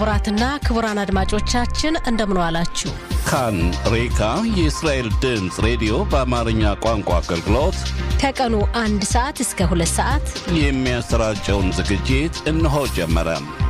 ክቡራትና ክቡራን አድማጮቻችን እንደምን ዋላችሁ። ካን ሬካ የእስራኤል ድምፅ ሬዲዮ በአማርኛ ቋንቋ አገልግሎት ከቀኑ አንድ ሰዓት እስከ ሁለት ሰዓት የሚያሰራጨውን ዝግጅት እነሆ ጀመረ።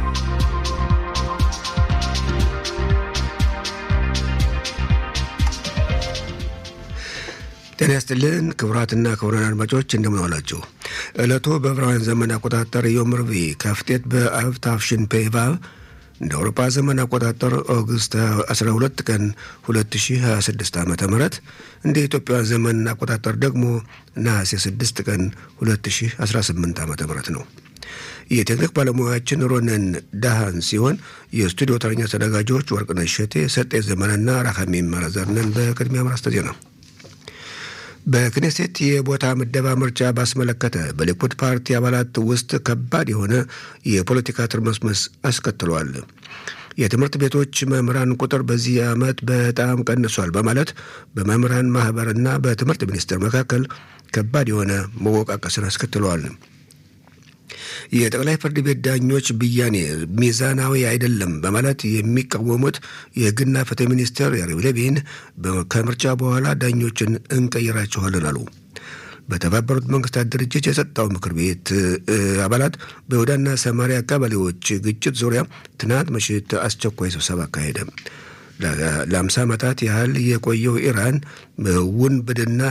ጤና ይስጥልን ክቡራትና ክቡራን አድማጮች እንደምን ዋላችሁ። ዕለቱ በዕብራውያን ዘመን አቆጣጠር ዮም ርቡዕ ከፍቴት በአብ ታፍሽን ፔቫቭ እንደ አውሮፓ ዘመን አቆጣጠር ኦገስት 12 ቀን 2026 ዓ ም እንደ ኢትዮጵያውያን ዘመን አቆጣጠር ደግሞ ነሐሴ 6 ቀን 2018 ዓ ም ነው። የቴክኒክ ባለሙያችን ሮነን ዳሃን ሲሆን የስቱዲዮ ተረኛ አስተናጋጆች ወርቅነሽ እሸቴ፣ ሰጤ ዘመንና ራካሚም መረዘርነን። በቅድሚያ ማርስተ ዜና በክኔሴት የቦታ ምደባ ምርጫ ባስመለከተ በሊኩድ ፓርቲ አባላት ውስጥ ከባድ የሆነ የፖለቲካ ትርምስምስ አስከትሏል። የትምህርት ቤቶች መምህራን ቁጥር በዚህ ዓመት በጣም ቀንሷል በማለት በመምህራን ማህበርና በትምህርት ሚኒስቴር መካከል ከባድ የሆነ መወቃቀስን አስከትለዋል። የጠቅላይ ፍርድ ቤት ዳኞች ብያኔ ሚዛናዊ አይደለም በማለት የሚቃወሙት የሕግና ፍትህ ሚኒስትር ያሪቭ ለቪን ከምርጫ በኋላ ዳኞችን እንቀይራቸዋለን አሉ። በተባበሩት መንግስታት ድርጅት የጸጥታው ምክር ቤት አባላት በይሁዳና ሰማሪያ አካባቢዎች ግጭት ዙሪያ ትናንት ምሽት አስቸኳይ ስብሰባ አካሄደ። ለአምሳ ዓመታት ያህል የቆየው ኢራን ውንብድና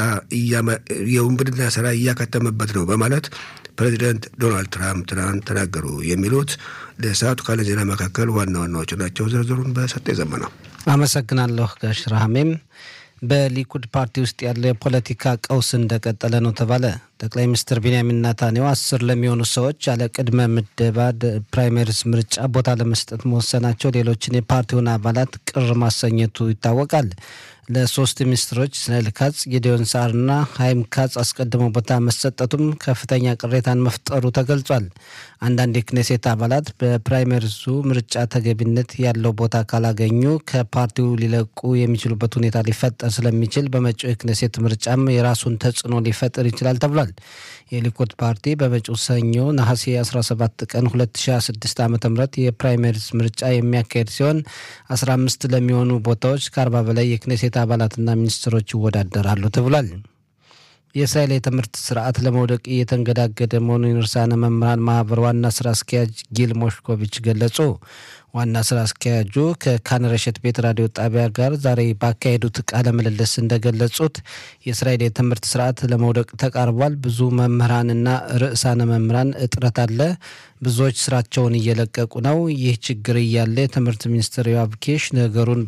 የውንብድና ስራ እያከተመበት ነው በማለት ፕሬዚደንት ዶናልድ ትራምፕ ትናንት ተናገሩ። የሚሉት ለሰዓቱ ካለ ዜና መካከል ዋና ዋናዎቹ ናቸው። ዝርዝሩን በሰጠ ዘመና አመሰግናለሁ ጋሽ ረሃሜም። በሊኩድ ፓርቲ ውስጥ ያለው የፖለቲካ ቀውስ እንደቀጠለ ነው ተባለ። ጠቅላይ ሚኒስትር ቢንያሚን ናታንያሁ አስር ለሚሆኑ ሰዎች ያለ ቅድመ ምደባ ፕራይመሪስ ምርጫ ቦታ ለመስጠት መወሰናቸው ሌሎችን የፓርቲውን አባላት ቅር ማሰኘቱ ይታወቃል። ለሶስት ሚኒስትሮች እስራኤል ካጽ፣ ጌዲዮን ሳርና ሀይም ካጽ አስቀድሞ ቦታ መሰጠቱም ከፍተኛ ቅሬታን መፍጠሩ ተገልጿል። አንዳንድ የክኔሴት አባላት በፕራይመሪሱ ምርጫ ተገቢነት ያለው ቦታ ካላገኙ ከፓርቲው ሊለቁ የሚችሉበት ሁኔታ ሊፈጠር ስለሚችል በመጪው የክኔሴት ምርጫም የራሱን ተጽዕኖ ሊፈጥር ይችላል ተብሏል። የሊኩድ ፓርቲ በመጪው ሰኞ ነሐሴ 17 ቀን 2026 ዓ ም የፕራይመሪስ ምርጫ የሚያካሄድ ሲሆን 15 ለሚሆኑ ቦታዎች ከ40 በላይ የክኔሴት አባላትና ሚኒስትሮች ይወዳደራሉ ተብሏል። የእስራኤል የትምህርት ስርዓት ለመውደቅ እየተንገዳገደ መሆኑን ርዕሳነ መምህራን ማህበር ዋና ስራ አስኪያጅ ጊል ሞሽኮቪች ገለጹ። ዋና ስራ አስኪያጁ ከካንረሸት ቤት ራዲዮ ጣቢያ ጋር ዛሬ ባካሄዱት ቃለ ምልልስ እንደገለጹት የእስራኤል የትምህርት ስርዓት ለመውደቅ ተቃርቧል። ብዙ መምህራንና ርዕሳነ መምህራን እጥረት አለ። ብዙዎች ስራቸውን እየለቀቁ ነው። ይህ ችግር እያለ የትምህርት ሚኒስትር ዮአብ ኪሽ ነገሩን